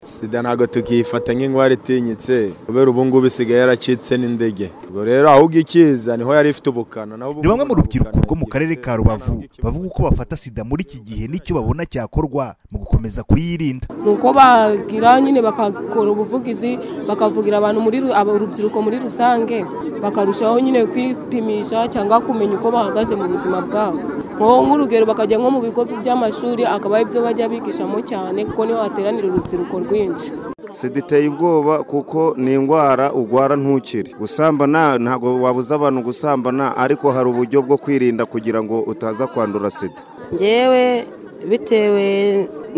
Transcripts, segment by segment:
sida ntabwo tukiyifata nk'indwara itinyitse kubera ubu ngubu isigaye yaracitse n'indege ubwo rero ahubwo ikiza niho yari ifite ubukana ni bamwe mu rubyiruko rwo mu karere ka rubavu bavuga uko bafata sida muri iki gihe n'icyo babona cyakorwa mu gukomeza kuyirinda ni uko bagira nyine bakakora ubuvugizi bakavugira abantu muri urubyiruko muri rusange bakarushaho nyine kwipimisha cyangwa kumenya uko bahagaze mu buzima bwabo nk'urugero bakajya nko mu bigo by'amashuri akaba ari byo bajya bigishamo cyane kuko niho hateranira urubyiruko rwinshi sida iteye ubwoba kuko ni indwara urwara ntukire gusambana ntabwo wabuza abantu gusambana ariko hari uburyo bwo kwirinda kugira ngo utaza kwandura sida ngewe bitewe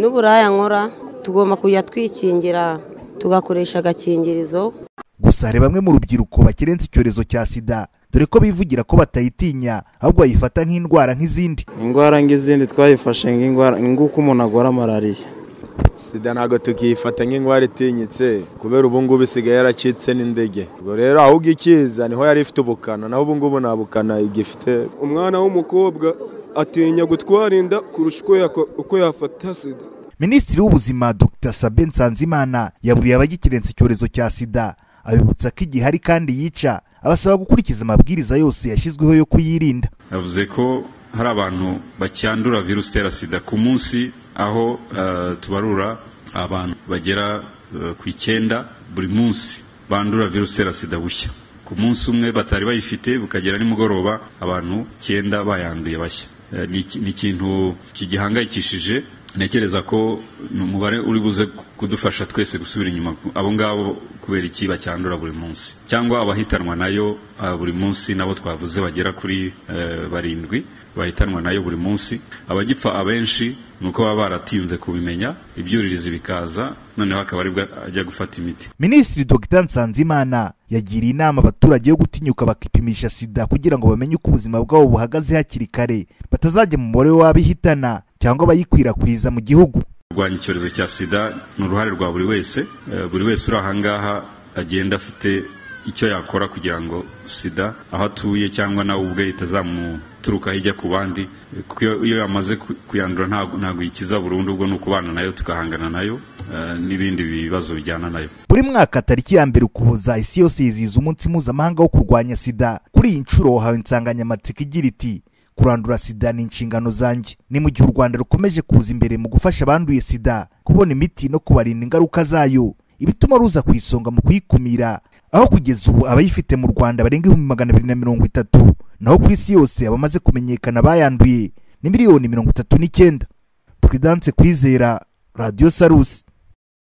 n'uburaya nkora tugomba kujya twikingira tugakoresha agakingirizo gusa hari bamwe mu rubyiruko bakirenza icyorezo cya sida dore ko bivugira ko batayitinya ahubwo bayifata nk'indwara nk'izindi indwara nk'izindi twayifashe nk'indwara nguko umuntu agora malariya sida ntabwo tukiyifata nk'indwara itinyitse kubera ubu ngubu isigaye yaracitse n'indege ubwo rero ahubwo ikiza niho yari ifite ubukana naho ubu ngubu nta bukana igifite umwana w'umukobwa atinya gutwara inda kurusha uko yafata sida minisitiri w'ubuzima dr sabe nsanzimana yaburiye abagikirenza icyorezo cya sida abibutsa ko igihari kandi yica abasaba gukurikiza amabwiriza yose yashyizweho yo kuyirinda yavuze ko hari abantu bacyandura virusi itera sida ku munsi aho tubarura abantu bagera ku icyenda buri munsi bandura virusi itera sida bushya ku munsi umwe batari bayifite bukagera nimugoroba abantu icyenda bayanduye bashya ni ikintu kigihangayikishije ntekereza ko ni umubare uri buze kudufasha twese gusubira inyuma abo ngabo kubera iki bacyandura buri munsi cyangwa abahitanwa nayo buri munsi nabo twavuze bagera kuri barindwi bahitanwa nayo buri munsi abagipfa abenshi ni uko baba baratinze kubimenya ibyuririzi bikaza noneho akaba aribwo ajya gufata imiti minisitiri dr nsanzimana yagiriye inama abaturage yo gutinyuka bakipimisha sida kugira ngo bamenye uko ubuzima bwabo buhagaze hakiri kare batazajya mu mubare w'abihitana cyangwa abayikwirakwiza mu gihugu kurwanya icyorezo cya sida ni uruhare rwa buri wese buri wese uri aha ngaha agenda afite icyo yakora kugira ngo sida aho atuye cyangwa nawe ubwe itazamuturukaho ijya ku bandi kuko iyo yamaze kuyandura ntabwo yikiza burundu ubwo ni ukubana nayo tugahangana nayo n'ibindi bibazo bijyana nayo buri mwaka tariki ya mbere ukuboza isi yose yizihiza umunsi mpuzamahanga wo kurwanya sida kuri iyi nshuro hawe insanganyamatsiko igira iti kurandura sida ni inshingano zanjye ni mu gihe u rwanda rukomeje kuza imbere mu gufasha abanduye sida kubona imiti no kubarinda ingaruka zayo ibituma ruza ku isonga mu kuyikumira aho kugeza ubu abayifite mu rwanda barenga ibihumbi magana abiri na mirongo itatu naho ku isi yose abamaze kumenyekana bayanduye ni miliyoni mirongo itatu n'icyenda puridanse kwizera radiyo sarusi